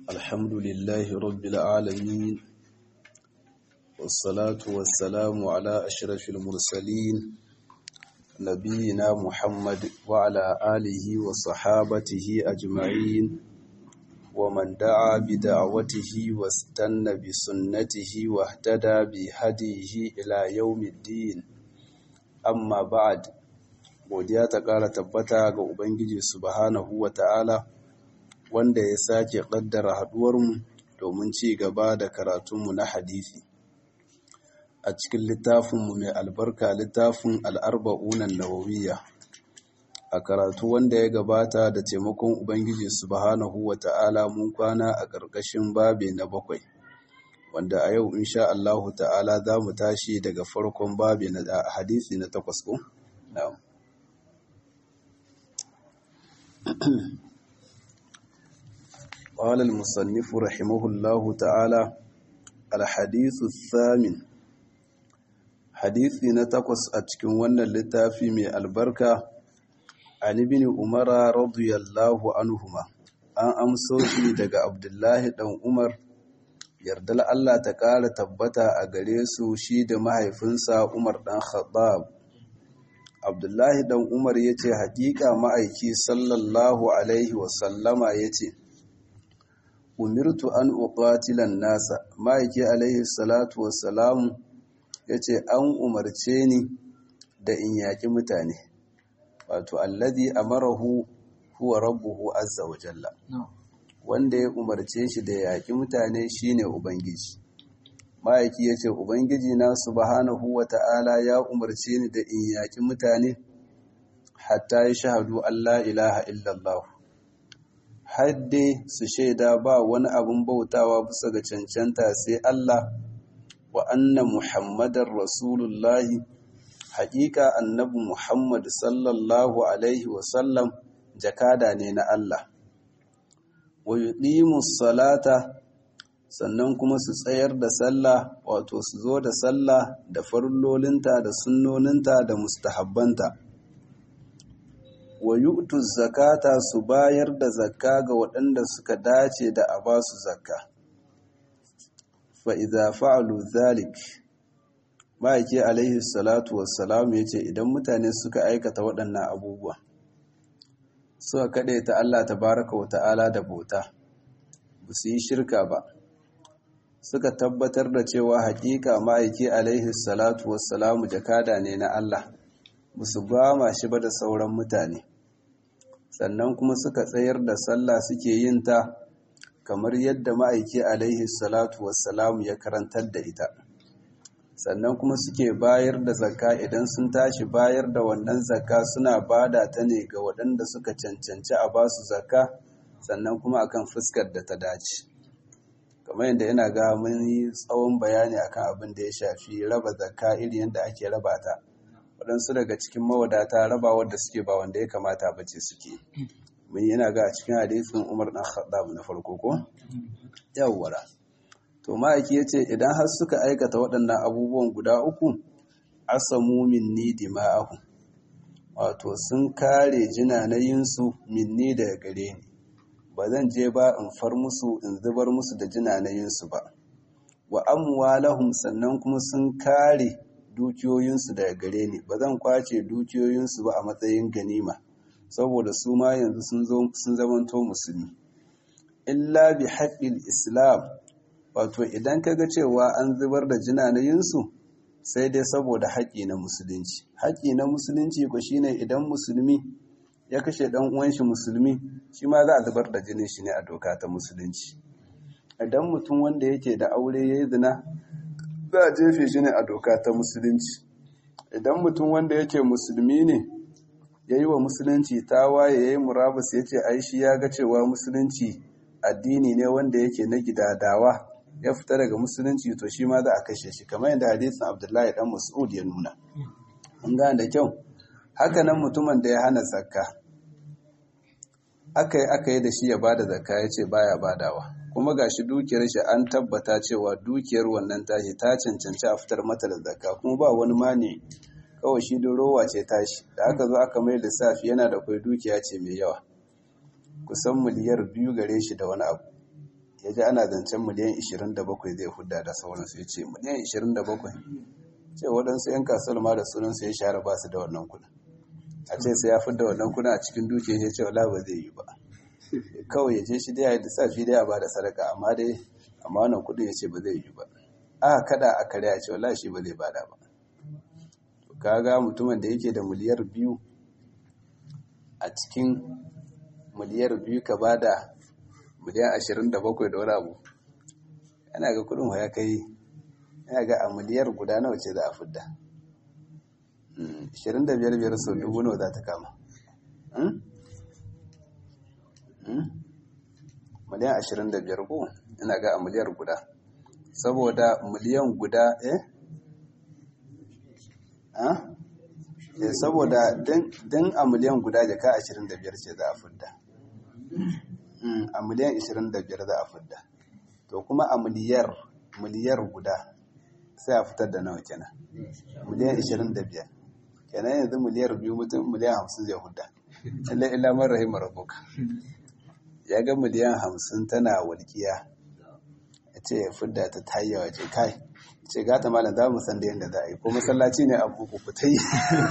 الحمد لله رب العالمين والصلاة والسلام على أشرف المرسلين نبينا محمد وعلى آله وصحابته أجمعين ومن دعا بدعوته واستنى بسنته واهتدى بهديه إلى يوم الدين أما بعد godiya ta ƙara tabbata ga Ubangiji subhanahu wa ta'ala wanda ya sake ƙaddara haɗuwarmu domin ci gaba da karatunmu na hadisi a cikin littafinmu mai albarka littafin al'arba'unan nawawiya a karatu wanda ya gabata da taimakon Ubangiji subhanahu wa ta'ala mun kwana a ƙarƙashin babe na bakwai wanda a yau insha Allahu ta'ala za mu tashi daga farkon babe na hadisi na takwas ko? na'am قال المصنف رحمه الله تعالى الحديث الثامن حديثي نتقص أتكن ون اللتافي من البركة عن ابن عمر رضي الله عنهما an amso shi daga abdullahi ɗan umar yardal Allah ta ƙara tabbata a gare su shi da mahaifinsa umar ɗan khattab abdullahi ɗan umar ya ce haƙiƙa ma'aiki sallallahu alaihi wasallama ya ce umirtu an uqatilan nasa ma'aiki alaihi salatu wassalamu ya ce an umarce ni da in yaƙi mutane wato alladhi amarahu huwa rabbuhu azza wa jalla wanda ya umarce shi da yaƙi mutane shine ubangiji ma'aiki ya ce ubangiji na subhanahu wa ta'ala ya umarce ni da in yaƙi mutane hatta ya shahadu Allah ilaha illallah hadde su shaida ba wani abin bautawa bisa ga cancanta sai Allah wa anna muhammadar rasulullahi haƙiƙa annabi muhammad sallallahu alaihi wasallam jakada ne na Allah wa yuqimus salata sannan kuma su tsayar da sallah wato su zo da sallah da farillolinta da sunnoninta da mustahabbanta wa yu'tu zakata su bayar da zakka ga waɗanda suka dace da a ba su zakka fa idza fa'alu zalik ma'aiki alaihi salatu wassalam yace idan mutane suka aikata waɗannan abubuwa suka kaɗe ta Allah tabaraka wa ta'ala da bauta ba su yi shirka ba suka tabbatar da cewa haƙiƙa ma'aiki alaihi salatu wassalamu jakada ne na Allah ba su ba shi ba da sauran mutane sannan kuma suka tsayar da sallah suke yin ta kamar yadda ma'aiki alaihi salatu wassalamu ya karantar da ita sannan kuma suke bayar da zakka idan sun tashi bayar da wannan zakka suna bada ta ne ga waɗanda suka cancanci a ba su zakka sannan kuma akan fuskar da ta dace kamar yadda yana ga mun yi tsawon bayani akan abin da ya shafi raba zakka iri yadda ake raba ta waɗansu daga cikin mawadata raba wadda suke ba wanda ya kamata ba ce suke mun yana ga a cikin hadisin umar ɗan khattab na farko ko yawwara to ma'aiki ya ce idan har suka aikata waɗannan abubuwan guda uku asamu minni dima'ahu wato sun kare jinanayinsu minni daga gare ni ba zan je ba in far musu in zubar musu da jinanayinsu ba wa amwalahum sannan kuma sun kare dukiyoyinsu daga gare ni ba zan kwace dukiyoyinsu ba a matsayin ganima saboda su ma yanzu sun zamanto musulmi illa bi haƙƙin islam wato idan kaga cewa an zubar da jinanayinsu sai dai saboda haƙƙi na musulunci haƙƙi na musulunci ko shine idan musulmi ya kashe ɗan uwan shi musulmi shi ma za a zubar da jinin shi ne a doka ta musulunci idan mutum wanda yake da aure ya yi zina za a jefe shi ne a doka ta musulunci idan mutum wanda yake musulmi ne ya yi wa musulunci tawaye ya yi murabus ya ce ai shi ya ga cewa musulunci addini ne wanda yake na gidadawa ya fita daga musulunci to shi ma za a kashe shi kamar yadda hadisin abdullahi dan mas'ud ya nuna an gane da kyau haka nan mutumin da ya hana zakka aka yi aka yi da shi ya bada zakka ya ce baya badawa kuma gashi dukiyar shi an tabbata cewa dukiyar wannan tashi ta cancanci a fitar mata da zakka kuma ba wani mani kawai shi da rowa ce tashi da aka zo aka mai lissafi yana da kwai dukiya ce mai yawa kusan miliyar biyu gare shi da wani abu ya ji ana zancen miliyan 27 zai hudda da sauransu ya ce miliyan 27 ce waɗansu 'yan kasuwar ma da sunansu ya share ba su da wannan kudin a ce sai ya fidda wannan kudin a cikin dukiya ya ce wala ba zai yi ba kawai ya je shi dai ya yi lissafi dai a ba da sadaka amma dai amma wannan kudin ya ce ba zai yi ba aka kada a kare a ce wala shi ba zai bada ba kaga mutumin da yake da miliyar biyu a cikin miliyar biyu ka bada miliyan ashirin da bakwai da wani abu yana ga kudin ya kai yana ga a miliyar guda nawa ce za a fidda ashirin da biyar biyar sau dubu nawa za ta kama miliyan ashirin da biyar ko yana ga a miliyar guda saboda miliyan guda eh eh saboda din a miliyan guda jaka ashirin da biyar ce za a fidda a miliyan 25 za a fidda to kuma a miliyar miliyar guda sai a fitar da nawa kenan miliyan 25 kenan yanzu miliyar biyu mutum miliyan 50 zai hudda illa illa man rahimar rabbuka ya ga miliyan 50 tana walƙiya ya ce ya fidda ta tayyawa ce kai ce gata malam za mu san da yadda za a yi ko masallaci ne abu ku ta yi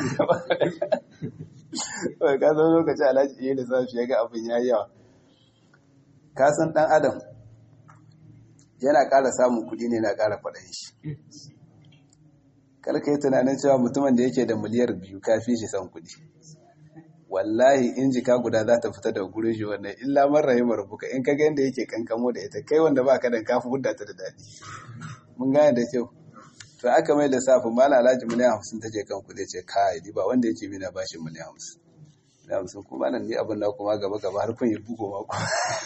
kawai ka zo lokaci alhaji iya lissafi ya ga abin ya yi yawa kasan ɗan adam yana ƙara samun kuɗi ne na ƙara faɗin shi karka yi tunanin cewa mutumin da yake da miliyar biyu kafi shi son kuɗi wallahi in jika guda za ta fita da gurin shi wannan illa man rahimar buka in kaga yadda yake kankamo da ita kai wanda ba ka da kafi hudda ta da daɗi mun gane da kyau to aka mai lissafin mala alhaji miliyan hamsin ta je kan kuɗi ce kai ba wanda yake mina bashin miliyan hamsin da hamsin kuma nan ni abin da kuma gaba gaba har kun yi bugo mako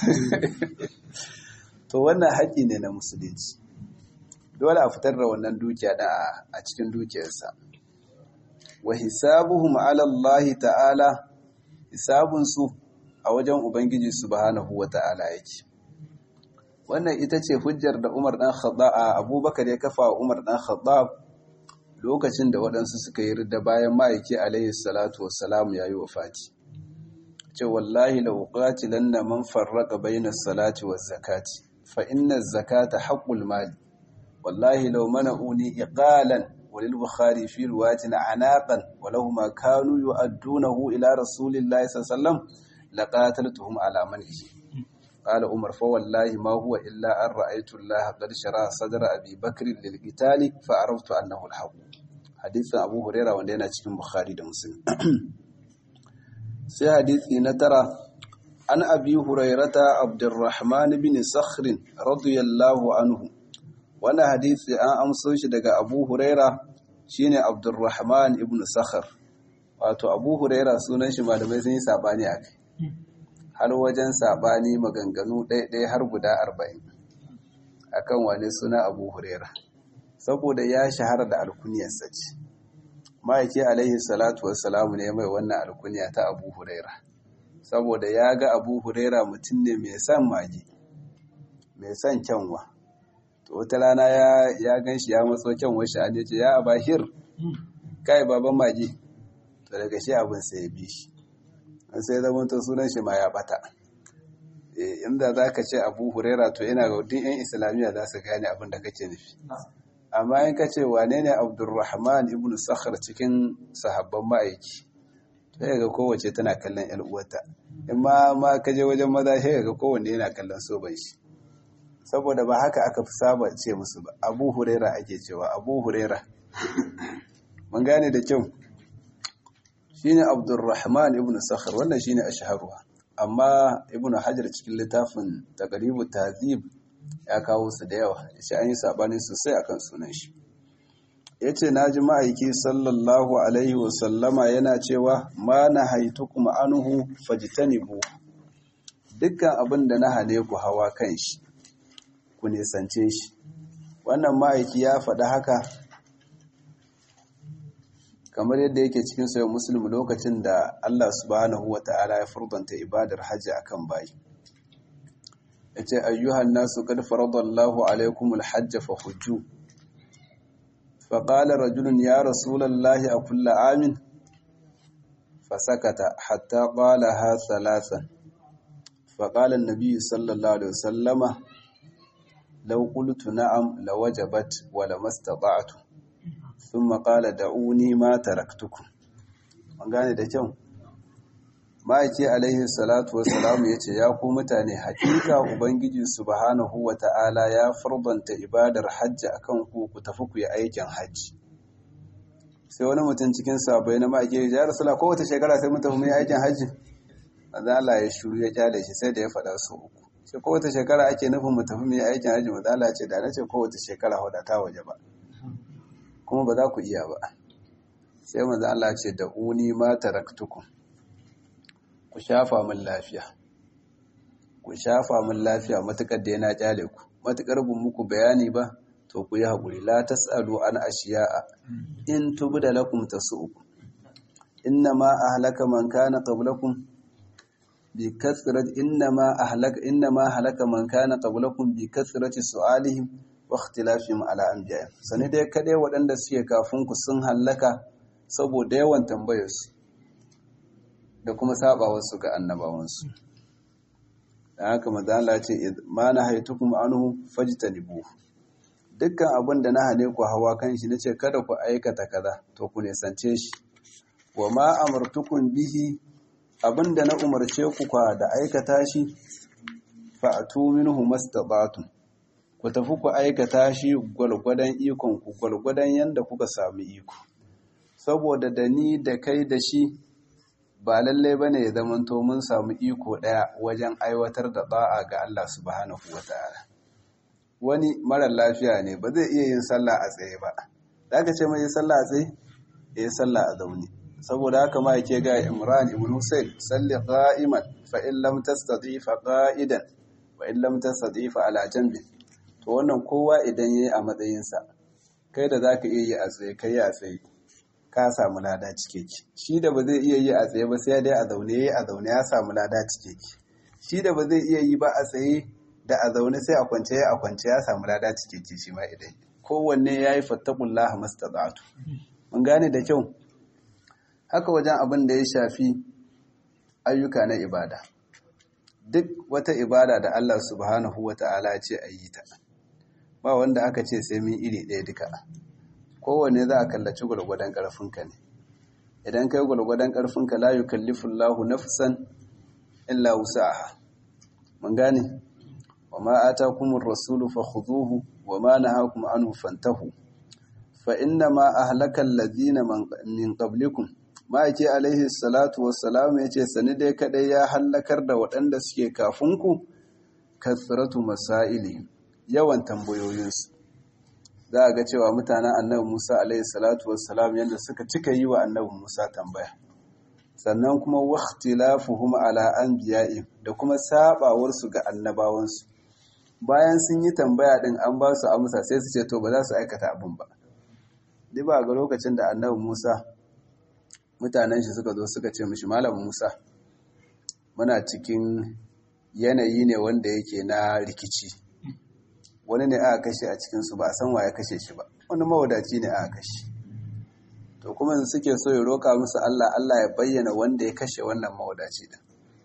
to wannan haƙƙi ne na musulunci dole a fitar da wannan dukiya da a cikin dukiyarsa wa hisabuhum ala Allah ta'ala hisabun su a wajen ubangiji subhanahu wa ta'ala yake wannan ita ce hujjar da Umar dan Khattab Abubakar ya kafa wa Umar dan Khattab lokacin da waɗansu suka yi ridda bayan ma'aiki alaihi salatu wassalam ya yi wa fati ce wallahi la uqatilanna man farraqa bayna salati waz zakati fa inna zakata haqqul mali wallahi law mana'uni iqalan walil bukhari fi riwayatin anaqan walau ma kanu yu'addunahu ila rasulillahi sallallahu alaihi wasallam laqataltuhum ala man'ihi قال عمر فوالله ما هو إلا أن رأيت الله قد شرع صدر أبي بكر للقتال فعرفت أنه الحق حديث أبو هريرة وندينا cikin Bukhari da Muslim sai hadisi na tara an abi hurairata abdurrahman bin sakhr radiyallahu anhu wannan hadisi an amso shi daga abu huraira shine abdurrahman ibn sakhr wato abu huraira sunan shi malamai sun yi sabani akai har wajen saɓani maganganu ɗaiɗai har guda arba'in akan wani suna abu huraira saboda ya shahara da alkuniyarsa ce ma'aiki alaihi salatu wassalamu ne mai wannan alkuniya ta abu huraira saboda ya ga abu huraira mutum ne mai son magi mai son kyanwa to wata rana ya gan shi ya matso kyanwa shi an ce ya abahir kai baban magi to daga shi abin sai ya bi shi sai zama to sunan shi ma ya bata inda za ka ce abu huraira to yana ga duk 'yan islamiyya za su gane abin da kake nufi amma in ka ce wane ne abdurrahman ibn sakhar cikin sahabban ma'aiki sai ga kowace tana kallon yan uwarta in ma ma ka je wajen maza sai ga kowanne yana kallon soban shi saboda ba haka aka fi saba ce musu ba abu huraira ake cewa abu huraira mun gane da kyau shine Abdurrahman ibn Sakhar wannan shine ashharuha amma ibn Hajar cikin littafin Taqribu Tahzib ya kawo su da yawa yace an yi sabani sosai akan sunan shi yace naji ma'aiki sallallahu alaihi wa sallama yana cewa ma nahaitukum anhu fajtanibu dukkan abin da na hane ku hawa kan shi ku nisance shi wannan ma'aiki ya faɗi haka kamar yadda yake cikin sayo muslim lokacin da Allah subhanahu wa ta'ala ya furdanta ibadar hajji akan bayi yace ayyuhan nasu qad faradallahu alaykumul hajj fa hujju fa qala rajulun ya rasulallahi a kullu amin fasakata hatta qalaha thalathan fa qala an-nabiy sallallahu alaihi wasallama law qultu na'am lawajabat wa lamastata'tu thumma qala da'uni ma taraktukum an gane da kyau ma'aiki alaihi salatu wassalamu ya ce ya ku mutane hakika ubangiji subhanahu wa ta'ala ya farbanta ibadar hajji akan ku ku tafi ku yi aikin hajji sai wani mutum cikin sabai na ma'aiki ya rasula kowace shekara sai mun tafi mu yi aikin hajji maza Allah ya shuru ya kyale shi sai da ya faɗa su uku sai kowace shekara ake nufin mu tafi mu yi aikin hajji maza Allah ce da na ce kowace shekara huda ta waje ba kuma ba za ku iya ba sai maza Allah ce da uni ma taraktukum ku shafa min lafiya ku shafa min lafiya matukar da yana kyale ku matukar bin muku bayani ba to ku yi haƙuri la tasalu an ashiya'a in tubda lakum tasu'ukum inna ma ahlaka man kana qablakum bi kathrat inna ma ahlaka inna ma halaka man kana qablakum bi kathrati su'alihim wa ikhtilafihim ala anbiya'ihim sani dai kadai waɗanda suke kafin ku sun hallaka saboda yawan tambayarsu da kuma sabawarsu ga annabawansu da haka mazala ce ma na haitukum anhu fajtanibu dukkan abin da na hane ku hawa kan shi nace kada ku aikata kaza to ku nesance shi wa ma amartukum bihi abinda na umarce ku kwa da aikata shi fa'atu minhu mastata'tum ku tafi ku aikata shi gwalgwadon ikon ku gwalgwadon yanda kuka sami iko saboda da ni da kai da shi ba lallai ba ne ya zamanto mun samu iko ɗaya wajen aiwatar da ɗa'a ga Allah subhanahu wa ta'ala. Wani marar lafiya ne ba zai iya yin sallah a tsaye ba, da aka ce mai sallah a tsaye? Ya yi sallah a zaune. Saboda haka ma yake ga Imran ibn Hussein, salli qa'iman fa in lam tastati fa qa'idan wa in lam tastati fa ala janbi. To wannan kowa idan yayi a matsayinsa, kai da zaka iya yi a tsaye kai a tsaye. ka samu lada cikeke shi da ba zai iya yi a tsaye ba sai dai a zaune yayi a zaune ya samu lada cikeke shi da ba zai iya yi ba a tsaye da a zaune sai a kwance a kwance ya samu lada cikeke shi ma idan kowanne yayi fattaqullaha mastata'tu mun gane da kyau haka wajen abin da ya shafi ayyuka na ibada duk wata ibada da Allah subhanahu wata'ala ce a yi ta ba wanda aka ce sai mun iri ɗaya duka kowane za a kallaci gwargwadon ƙarfinka ne idan kai gwargwadon ƙarfinka la yi kallifin lahu nafsan illa wusa'aha mun gane wa ma ata kuma rasulu fa khuduhu wa ma nahakum anhu fantahu fa inna ma ahlaka alladhina min qablikum ma yake alaihi salatu wassalam yace sani dai kadai ya hallakar da waɗanda suke kafin ku kasratu masaili yawan tambayoyinsu za a ga cewa mutanen annabi Musa alaihi salatu wassalam yadda suka cika yi wa annabi Musa tambaya sannan kuma waqtilafuhum ala anbiya'i da kuma sabawar su ga annabawansu bayan sun yi tambaya din an ba su amsa sai su ce to ba za su aikata abin ba duk ba ga lokacin da annabi Musa mutanen shi suka zo suka ce mishi malam Musa muna cikin yanayi ne wanda yake na rikici wani ne aka kashe a cikinsu ba a san wa ya kashe shi ba wani mawadaci ne aka kashe to kuma suke so ya roƙa musu Allah Allah ya bayyana wanda ya kashe wannan mawadaci din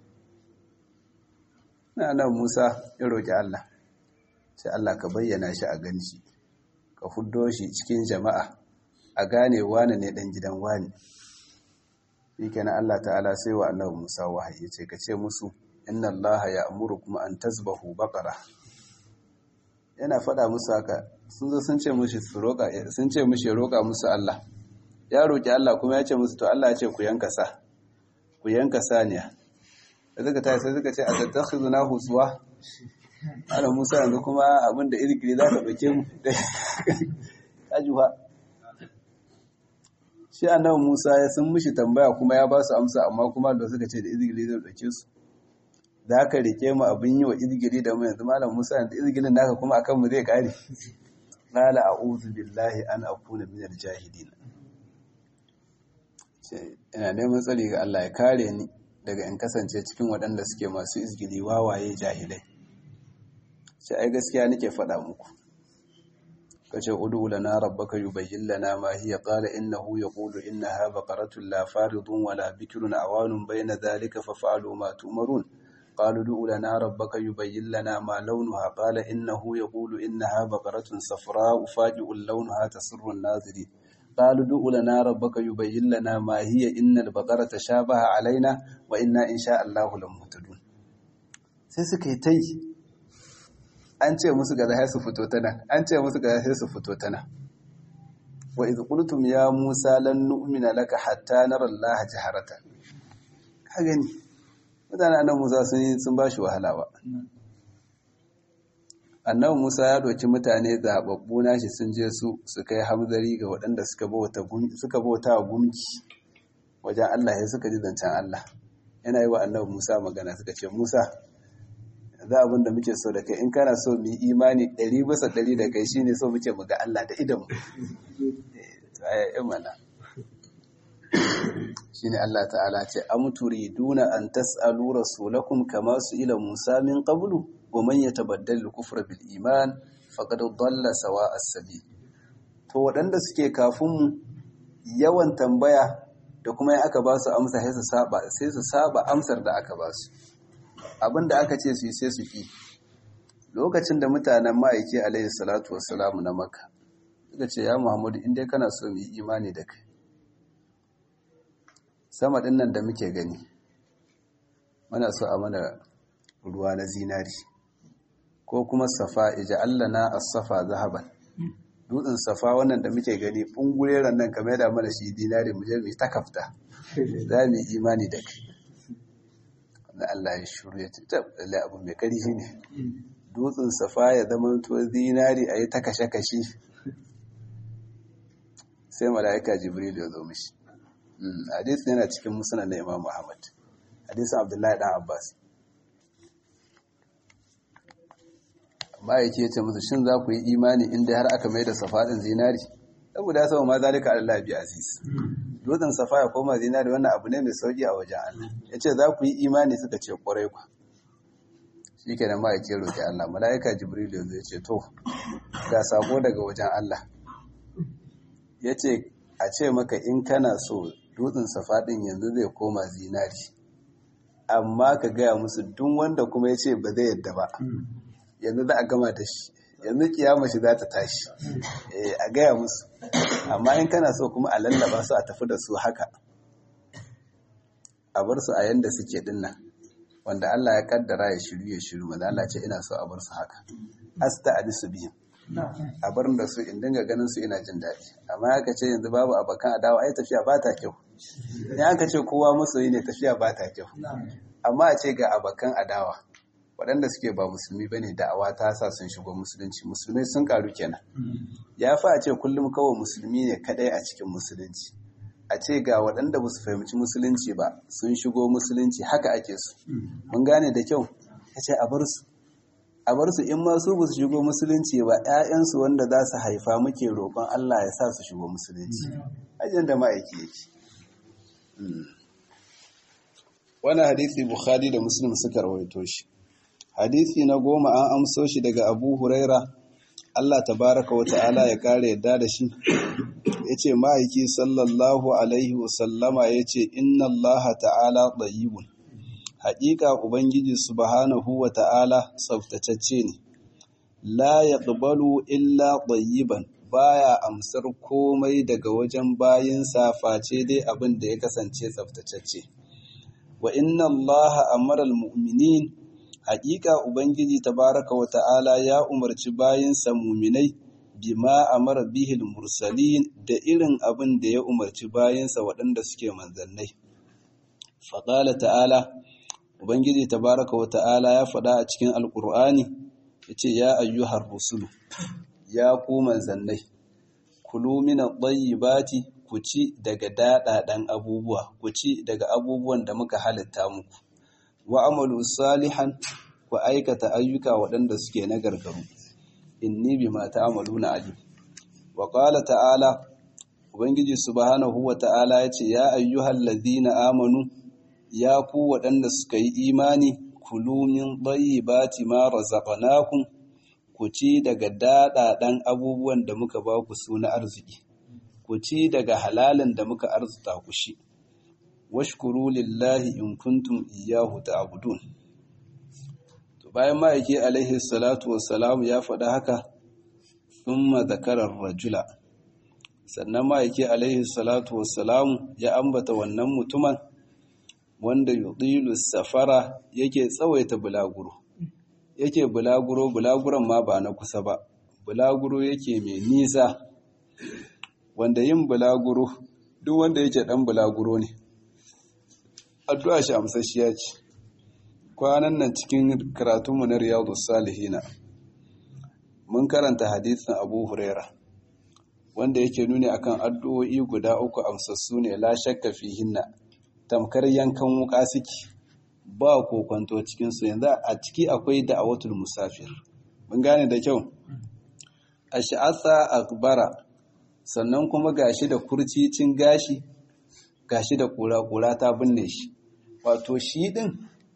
na nan Musa ya roƙi Allah sai Allah ka bayyana shi a gani shi ka fuddo shi cikin jama'a a gane wani ne dan gidan wani shi kenan Allah ta'ala sai wa annabi Musa wahayi ce ka ce musu inna Allah ya amurukum an tazbahu baqara yana faɗa musu haka sun zo sun ce mushi su roƙa sun ce mushi ya roƙa musu Allah ya roƙi Allah kuma ya ce musu to Allah ya ce ku yanka sa ku yanka saniya da suka tayi sai suka ce a tattakhizuna huswa ana Musa yanzu kuma abin da irgiri za ka ɗauke mu ajuha shi annabi Musa ya sun mushi tambaya kuma ya ba su amsa amma kuma da suka ce da irgiri zai ɗauke su za ka rike mu abin yi wa izgiri da mu yanzu malam musa yanzu izgirin naka kuma akan mu zai kare qala a'udhu billahi an akuna minal jahilin ina neman tsari ga Allah ya kare ni daga in kasance cikin waɗanda suke masu izgiri wawaye jahilai sai ai gaskiya nake faɗa muku kace udu lana rabbaka yubayyin lana ma hiya qala innahu yaqulu innaha baqaratun la faridun wala bikrun awanun bayna dhalika faf'alu ma tu'marun قالوا ادع لنا ربك يبين لنا ما لونها قال إنه يقول إنها بقرة صفراء فاجئ لونها تسر الناظرين قالوا ادع لنا ربك يبين لنا ما هي إن البقرة تشابه علينا وإنا إن شاء الله لمهتدون sai suka yi ta yi an ce musu ga zai su fito ta nan an ce musu ga zai su fito ta nan wa iz qultum ya musa lan nu'mina laka hatta nara allaha jaharatan ka gani mutane annabi musa sun sun bashi wahala ba annabi musa ya doki mutane zababbu nashi sun je su su kai hamzari ga waɗanda suka bauta suka bauta gumki wajen Allah ya suka ji zancen Allah yana yi wa annabi musa magana suka ce musa za abin da muke so da kai in kana so mu yi imani ɗari bisa ɗari da kai shine so muke mu ga Allah da idan mu mana shine Allah ta'ala ce am turiduna an tas'alu rasulakum kama ila Musa min qablu wa man yatabaddal al-kufra bil iman faqad dalla sawa as-sabil to waɗanda suke kafin mu yawan tambaya da kuma in aka ba su amsa sai su saba sai su saba amsar da aka ba su abinda aka ce su yi sai su ki lokacin da mutanen ma'aiki alaihi salatu wassalamu na makka suka ce ya muhammadu inda kana so mu yi imani da kai sama ɗin nan da muke gani muna so a mana ruwa na zinari ko kuma safa ija Allah na asafa zahaban dutsen safa wannan da muke gani ɓungureren nan kamar da mana shi dinari mu je mu ta kafta za mu yi imani da kai na Allah ya shuru ya ce lalle abu mai kari shi ne dutsen safa ya zama to zinari a yi ta kashe-kashe sai mala'ika jibril ya zo mishi hadisi yana cikin musulun na imam muhammad hadisin abdullahi dan abbas amma yake yace musu shin za ku yi imani inda har aka mai da safa din zinari saboda ya sama ma zalika Allah bi aziz dutsen safa ya koma zinari wannan abu ne mai sauki a wajen Allah yace za ku yi imani suka ce kwarai ku shikenan ma yake roki Allah malaika jibril yanzu yace to ga sako daga wajen Allah yace a ce maka in kana so dutsen safa din yanzu zai koma zinari amma ka gaya musu duk wanda kuma ya ce ba zai yadda ba yanzu za a gama da shi yanzu kiyama shi za ta tashi a gaya musu amma in kana so kuma a lallaba su a tafi da su haka a bar su a yanda suke dinnan wanda Allah ya kaddara ya shiru ya shiru maza Allah ce ina so a bar su haka asta adisu biyu a bar da su in dinga ganin su ina jin daɗi amma aka ce yanzu babu abokan adawa ai tafiya ba ta kyau in aka ce kowa masoyi ne tafiya ba ta kyau amma a ce ga abokan adawa waɗanda suke ba musulmi bane da'awa ta sa sun shigo musulunci musulmai sun karu kenan ya fi a ce kullum kawai musulmi ne kadai a cikin musulunci a ce ga waɗanda ba su fahimci musulunci ba sun shigo musulunci haka ake su mun gane da kyau ya ce a bar su a bar su in ma su ba su shigo musulunci ba 'ya'yansu wanda za su haifa muke roƙon Allah ya sa su shigo musulunci ajin da ma'aiki yake wannan hadisi bukhari da muslim suka rawaito shi hadisi na goma an amso shi daga abu huraira Allah tabaraka wa ta'ala ya kare yadda da shi yace ma'aiki sallallahu alaihi wasallama yace inna Allah ta'ala tayyibun haƙiƙa ubangiji subhanahu wa ta'ala tsaftatacce ne la yaqbalu illa tayyiban baya amsar komai daga wajen bayinsa face dai abin da ya kasance tsaftatacce wa inna Allah amara al-mu'minin haƙiƙa Ubangiji tabaraka wa ta'ala ya umarci bayinsa muminai bima amara bihil mursalin da irin abin da ya umarci bayinsa waɗanda suke manzannai. Faƙala ta'ala, Ubangiji tabaraka wa ta'ala ya faɗa a cikin Alƙur'ani, ya ce, Ya ayyuhar rusulu, ya ku manzannai, kulu mina bati ku ci daga daɗaɗen abubuwa, ku ci daga abubuwan da muka halitta muku. wa amalu salihan ku aikata ayyuka waɗanda suke na gargaru inni bima ta'maluna alim wa qala ta'ala ubangiji subhanahu wa ta'ala yace ya ayyuhal ladhina amanu ya ku waɗanda suka yi imani kulu min tayyibati ma razaqnakum ku ci daga daɗaɗan abubuwan da muka ba ku su na arziki ku ci daga halalin da muka arzuta ku shi washkuru lillahi in kuntum iyyahu ta'budun bayan ma'aiki alaihi salatu wassalam ya faɗa haka thumma zakarar rajula sannan ma'aiki alaihi salatu wassalam ya ambata wannan mutumin wanda yudilu safara yake tsawaita bulaguro yake bulaguro bulaguron ma ba na kusa ba bulaguro yake mai nisa wanda yin bulaguro duk wanda yake dan bulaguro ne addu'a shi amsashiya ce kwanan nan cikin karatunmu na riyadus salihina mun karanta hadisin abu huraira wanda yake nuni akan addu'o'i guda uku amsassu ne la shakka fihinna tamkar yankan wuka suke ba kokonto cikin su yanzu a ciki akwai da'awatul musafir mun gane da kyau ash'atha akbara sannan kuma gashi da kurcicin gashi gashi da kura-kura ta binne shi wato shi din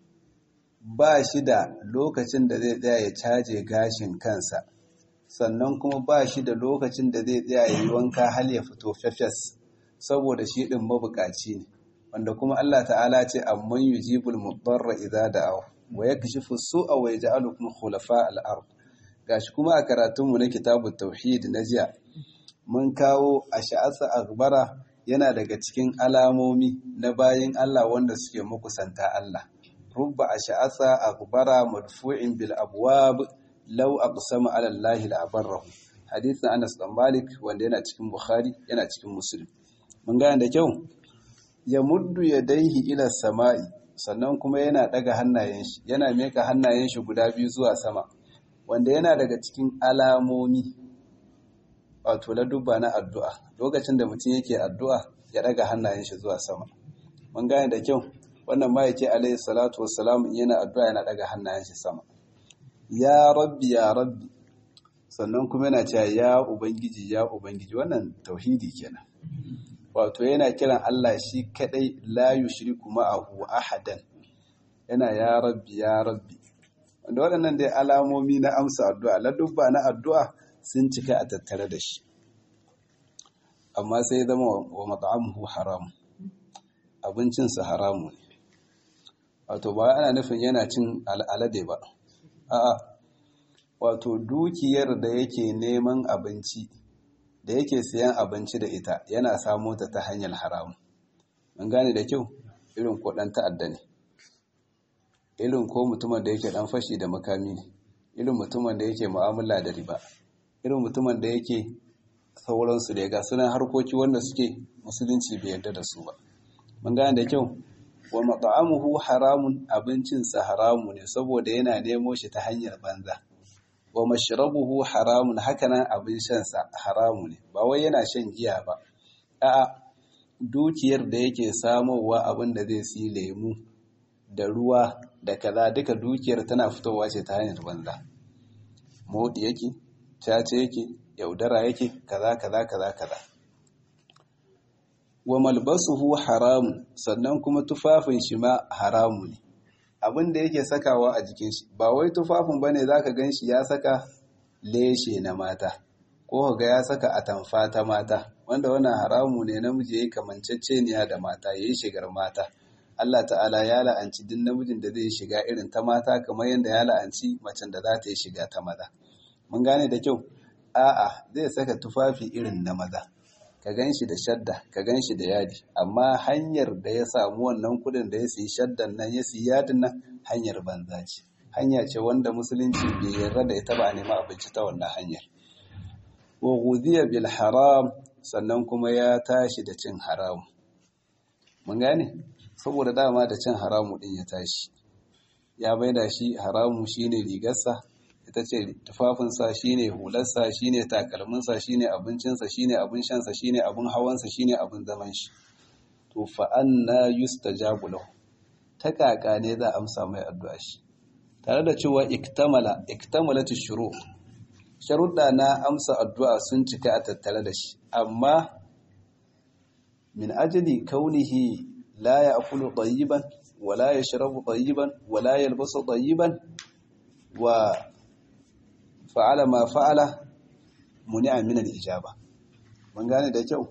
ba shi da lokacin da zai tsaya ya caje gashin kansa sannan kuma ba shi da lokacin da zai tsaya ya yi wanka hal ya fito fefes saboda shi din mabukaci ne wanda kuma Allah ta'ala ce amman yujibul mudarra idza da'aw wa yakshifu su'a wa yaj'alukum khulafa al-ard gashi kuma a karatunmu na kitabut tauhid na jiya mun kawo ash'asa akhbara yana daga cikin alamomi na bayin Allah wanda suke makusanta Allah rubba ash'asa akhbara madfu'in bil abwab law aqsama ala Allah la abarrahu hadithin Anas dan Malik wanda yana cikin Bukhari yana cikin Muslim mun gane da kyau ya muddu yadaihi ila sama'i sannan kuma yana daga hannayen shi yana meka hannayen shi guda biyu zuwa sama wanda yana daga cikin alamomi wato la dubba na addu'a lokacin da mutum yake addu'a ya daga hannayen shi zuwa sama mun gane da kyau wannan ma yake alayhi salatu wassalam yana addu'a yana daga hannayen shi sama ya rabbi ya rabbi sannan kuma yana cewa ya ubangiji ya ubangiji wannan tauhidi kenan wato yana kiran Allah shi kadai la yushriku ma'ahu ahadan yana ya rabbi ya rabbi wanda waɗannan dai alamomi na amsa addu'a ladubba na addu'a sun cika a tattare da shi amma sai zama wa mat'amuhu haram abincinsa haramu ne wato ba ana nufin yana cin al'alade ba a'a wato dukiyar da yake neman abinci da yake siyan abinci da ita yana samo ta ta hanyar haramu an gane da kyau irin ko dan ta'adda ne irin ko mutumin da yake dan fashi da makami ne irin mutumin da yake mu'amala da riba irin mutumin da yake sauransu da ga sunan harkoki wanda suke musulunci bai yarda da su ba mun gane da kyau wa mat'amuhu haramun abincinsa haramu ne saboda yana nemo shi ta hanyar banza wa mashrabuhu haramun hakanan abin shansa haramu ne ba wai yana shan giya ba a'a dukiyar da yake samowa abin da zai si lemu da ruwa da kaza duka dukiyar tana fitowa ce ta hanyar banza modi yake cace yake yaudara yake kaza kaza kaza kaza wa malbasuhu haramun sannan kuma tufafin shi ma haramu ne abin da yake sakawa a jikin shi ba wai tufafin bane zaka ganshi ya saka leshe na mata ko ga ya saka atamfa ta mata wanda wannan haramu ne namiji yayi kamanceceniya da mata yayi shigar mata Allah ta'ala ya la'anci duk namijin da zai shiga irin ta mata kamar yadda ya la'anci macen da za ta yi shiga ta maza mun gane da kyau a'a zai saka tufafi irin na maza ka gan shi da shadda ka gan shi da yadi amma hanyar da ya samu wannan kudin da ya siyi shaddan nan ya siyi yadin nan hanyar banza ce hanya ce wanda musulunci bai yarda da ita ba a nema abinci ta wannan hanyar wa ghudiya bil haram sannan kuma ya tashi da cin haram mun gane saboda dama da cin haramu din ya tashi ya baida shi haramu shine rigarsa ita ce tufafinsa shine hularsa shine takalminsa shine abincinsa shine abin shansa shine abin hawansa shine abin zaman shi to fa anna yustajabu lahu ta kaka ne za a amsa mai addu'a shi tare da cewa iktamala iktamalatu shuru sharuɗa na amsa addu'a sun cika a tattare da shi amma min ajli kaunihi la ya'kulu tayyiban wala yashrabu tayyiban wala yalbasu tayyiban wa fa'ala ma fa'ala muni'a min al-ijaba mun gane da kyau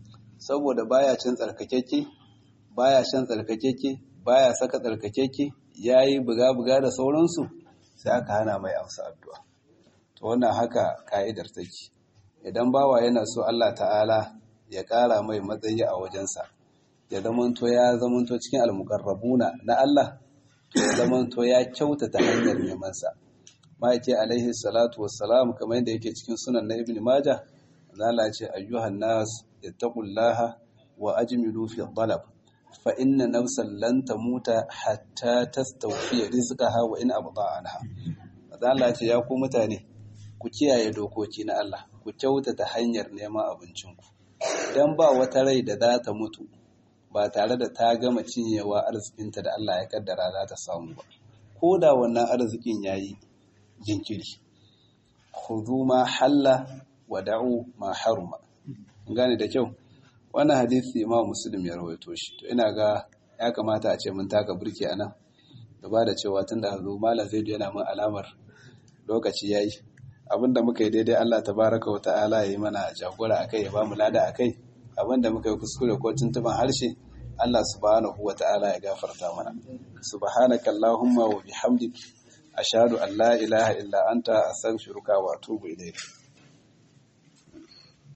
saboda baya cin tsarkakeke baya shan tsarkakeke baya saka tsarkakeke ya yi buga-buga da sauransu sai aka hana mai amsa addu'a to wannan haka ka'idar take idan bawa yana so Allah ta'ala ya ƙara mai matsayi a wajensa ya zamanto ya zamanto cikin almukarrabuna na Allah ya zamanto ya kyautata hanyar nemansa ma'aike alaihi salatu wassalam kamar yadda yake cikin sunan na ibn majah zala ce ayyuhan nas ittaqullaha wa ajmilu fi talab fa inna nafsan lan tamuta hatta tastawfi rizqaha wa in abda anha zala ce ya ku mutane ku kiyaye dokoki na Allah ku kyautata hanyar neman abincinku dan ba wata rai da za ta mutu ba tare da ta gama cinyewa arzikinta da Allah ya kaddara za ta samu ba ko da wannan arzikin yayi jinkiri khudhu ma halla wa da'u ma haruma gane da kyau wannan hadisi Imam Muslim ya rawaito shi to ina ga ya kamata a ce mun taka burki anan gaba da cewa tunda hazo malam Zaidu yana mun alamar lokaci yayi abinda muka yi daidai Allah tabaraka wa ta'ala ya yi mana jagora akai ya ba mu lada akai abinda muka yi kuskure ko tuntuban harshe Allah subhanahu wa ta'ala ya gafarta mana subhanaka allahumma wa bihamdik ashhadu an la ilaha illa anta astaghfiruka wa atubu ilayk